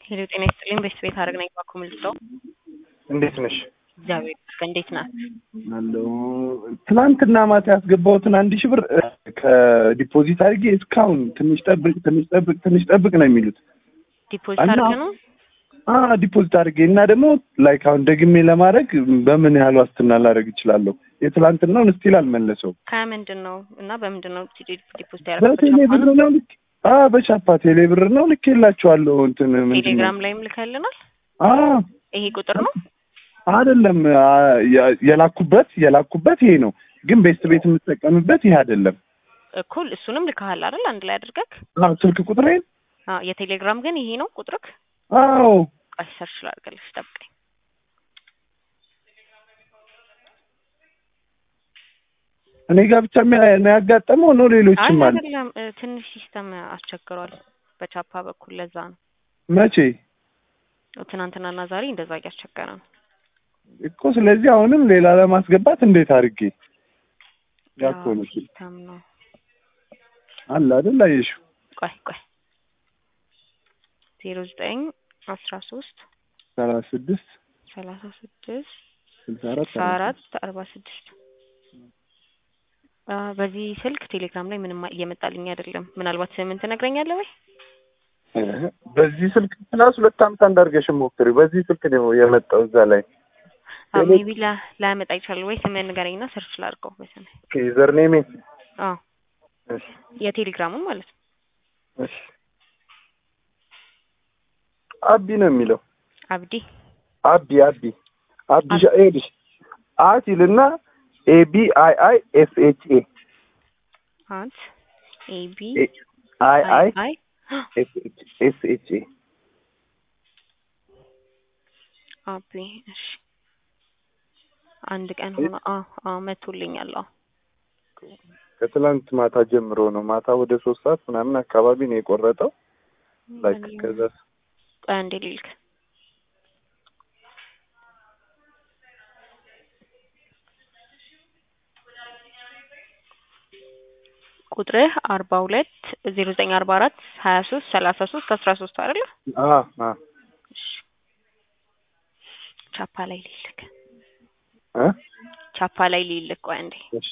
ሄሎ ጤና ይስጥልኝ። በስት ቤት አድርግ ነኝ ባኩ ምልሰው እንዴት ነሽ? እግዚአብሔር ይመስገን። እንዴት ናት? አለው ትናንትና ማታ ያስገባሁትን አንድ ሺህ ብር እ፣ ከዲፖዚት አድርጌ እስካሁን ትንሽ ጠብቅ ትንሽ ጠብቅ ትንሽ ጠብቅ ነው የሚሉት። ዲፖዚት እና- አድርግ ነው አ ዲፖዚት አድርጌ እና ደግሞ ላይክ አሁን ደግሜ ለማድረግ በምን ያህል ዋስትና ላደርግ እችላለሁ? የትላንትናውን ስቲል አልመለሰው። ከምንድን ነው እና በምንድን ነው ዲ- ዲፖዚት በቴሌ ያደረግበት? ብር ነው ልክ አ በቻፓ ቴሌ ብር ነው ልክ የላቸዋለሁ እንትን ምንድን ነው ቴሌግራም ላይም ልከልናል። አ ይሄ ቁጥር ነው አይደለም አ፣ የ- የላኩበት የላኩበት ይሄ ነው፣ ግን ቤስት ቤት የምጠቀምበት ይሄ አይደለም። እኩል እሱንም ልከሃል አይደል? አንድ ላይ አድርገህ አ ስልክ ቁጥሬን አዎ። የቴሌግራም ግን ይሄ ነው ቁጥርክ። አዎ ቆይ ሰርች ላድርግልሽ፣ ጠብቀኝ። እኔ ጋር ብቻ የሚያ- ነው ያጋጠመው ነው አይ ሌሎችም አለ። አይደለም፣ እ፣ ትንሽ ሲስተም አስቸግሯል በቻፓ በኩል ለዛ ነው። መቼ ትናንትናና ዛሬ እንደዛ እያስቸገረ ነው። እኮ ስለዚህ አሁንም ሌላ ለማስገባት እንዴት አድርጌ ያው ያኮነ ሲስተም ነው። አለ አይደል? አየሽው ቆይ ቆይ ዜሮ ዘጠኝ አስራ ሶስት ሰላሳ ስድስት ሰላሳ ስድስት ስልሳ አራት ስልሳ አራት አርባ ስድስት አ፣ በዚህ ስልክ ቴሌግራም ላይ ምንም እየመጣልኝ አይደለም። ምናልባት ስምን ትነግረኛለህ ወይ? በዚህ ስልክ ፕላስ ሁለት አመት አንዳርገሽ ሞክሪ። በዚህ ስልክ ነው የመጣው እዛ ላይ ቴሌ- ሜቢ ላያመጣ ይችላል ወይ? ስምን ንገረኝና ሰርች ላድርገው በስምህ። ዩዘር ኔሜ አዎ እሺ የቴሌግራሙን ማለት ነው። እሺ አቢ ነው የሚለው አብዲ አቢ አቢ አቢ ሻኤልሽ አት ይልና ኤቢ አይ አይ ኤስ ኤች ኤ አት ኤቢ አይ አይ አይ ኤስ ኤች ኤ አቢ እሺ አንድ ቀን ሆነ። አዎ አዎ መቶልኛል። አዎ ከትላንት ማታ ጀምሮ ነው። ማታ ወደ ሶስት ሰዓት ምናምን አካባቢ ነው የቆረጠው። ላይክ ከዛ ቆይ አንዴ ልልክ ቁጥርህ አርባ ሁለት ዜሮ ዘጠኝ አርባ አራት ሀያ ሶስት ሰላሳ ሶስት አስራ ሶስት አይደለ? አ አ እሺ ቻፓ ላይ ልልክ እ ቻፓ ላይ ልልክ። ቆይ አንዴ እሺ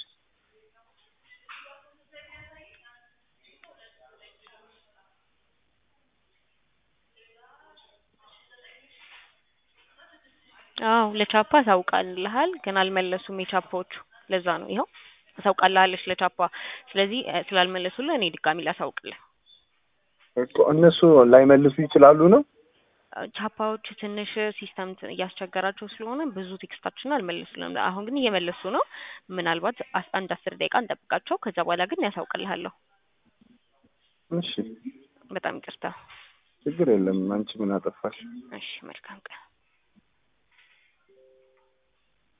አዎ ለቻፓ አሳውቃልሃል፣ ግን አልመለሱም የቻፓዎቹ። ለዛ ነው ይኸው አሳውቃልሃለች ለቻፓ። ስለዚህ እ፣ ስላልመለሱልህ እኔ ድጋሚ ላሳውቅልህ። እኮ እነሱ ላይመልሱ ይችላሉ ነው። ቻፓዎች ትንሽ ሲስተም ት- እያስቸገራቸው ስለሆነ ብዙ ቴክስታችን አልመለሱልንም። አሁን ግን እየመለሱ ነው። ምናልባት አስ- አንድ አስር ደቂቃ እንጠብቃቸው። ከዛ በኋላ ግን ያሳውቅልሃለሁ። እሺ በጣም ይቅርታ። ችግር የለም። አንቺ ምን አጠፋሽ? እሺ መልካም ቀን።